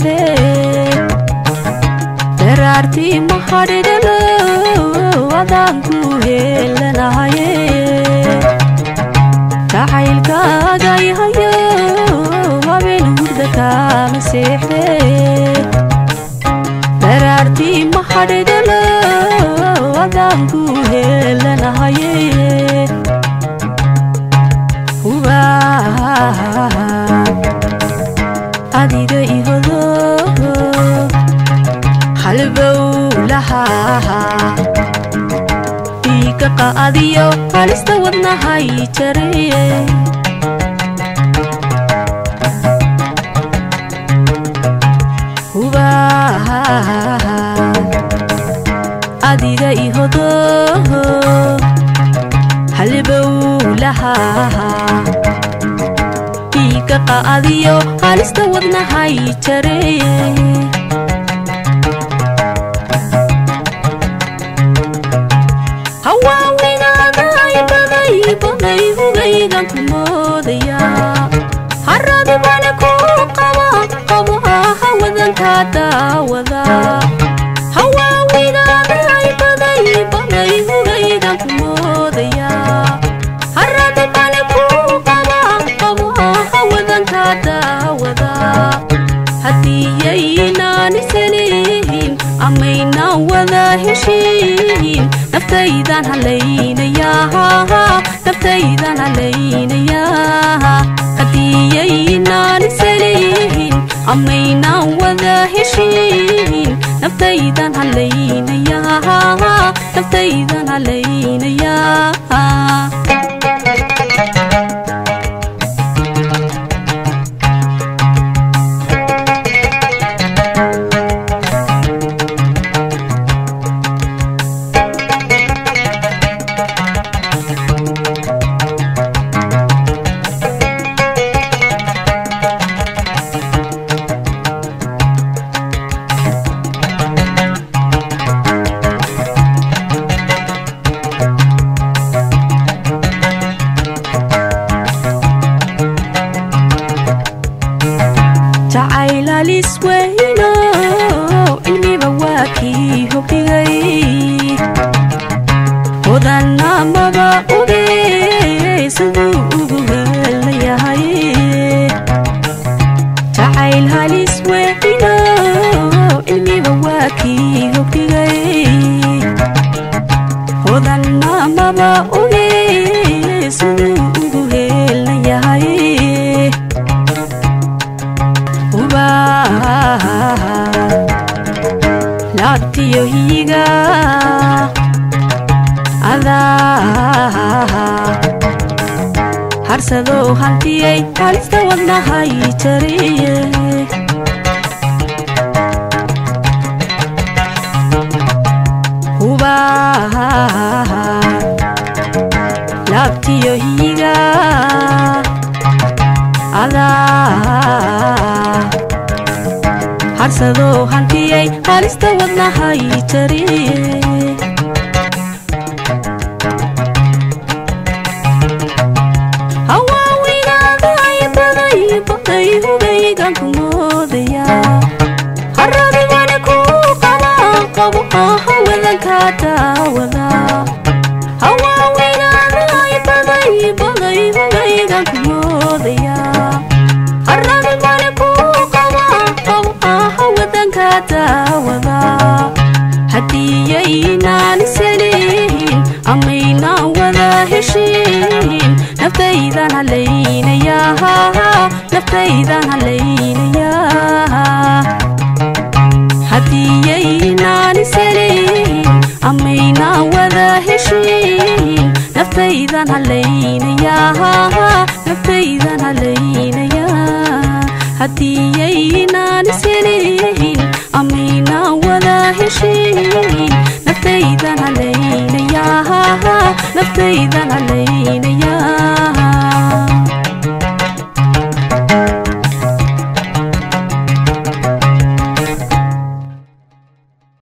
seexdee daraartii ma hadhidhalo adaanku heelanahaye jacaylkaagay hayo habeen hurda kaama seexdee daraartii ma hadhidhalo adaanku heelanahaye adiga ihodo halbowlaha dhiiga qaadiyo halista wadnahay jare adiga ihodo halbowlaha dhiiga qaadiyo halista wadnahay jare hawaawigaadaay baday baday hugaygan ku moodaya haradi bani ku qaba qabo hawadanka daawada hawaawigaadaay baday baday hugaygan ku moodaya haradi bani ku qaba qabo hawadanka daawada haddiiyaynaan isalihin amaynaan wada heshiin naftaydan halaynayaa naftaydan halaynayaa haddiiyaynaan isalihin amaynaan wada heshiin naftaydan halaynayaa naftaydan halaynayaa jacaylalis weyno cilmiba waa kii hogdhigay hodanamaba oge siduu ugu helayahay jacayl halis weyno cilmiba waa kii hogdhigay hodanamaba oge siduu ugu helayahay laabtiyo hiyiga adaa harsadoo hantiyay halista wadnahay jariye huba laabtiyo hiyiga adaa harsadoo hantiyay halista wadnahay jariye hawaawigaadaay baday baday hugaygan ku moodaya haradigani ku qaba qabo hawadanka daawada hawaawigaadaay baday baday hugaygan ku moodaya haradigani ku qaba qabo hawadanka daawada haddiiyaynaan isalihin amaynaan wada heshiin naftaydan halaynayaa naftaydan halaynayaa haddiiyaynaan isalihin amaynaan wada heshiin naftaydan halaynayaa naftaydan halaynayaa haddiiyaynaan isalihin amaynaan wada heshiin naftaydan halaynayaa naftaydan halaynayaa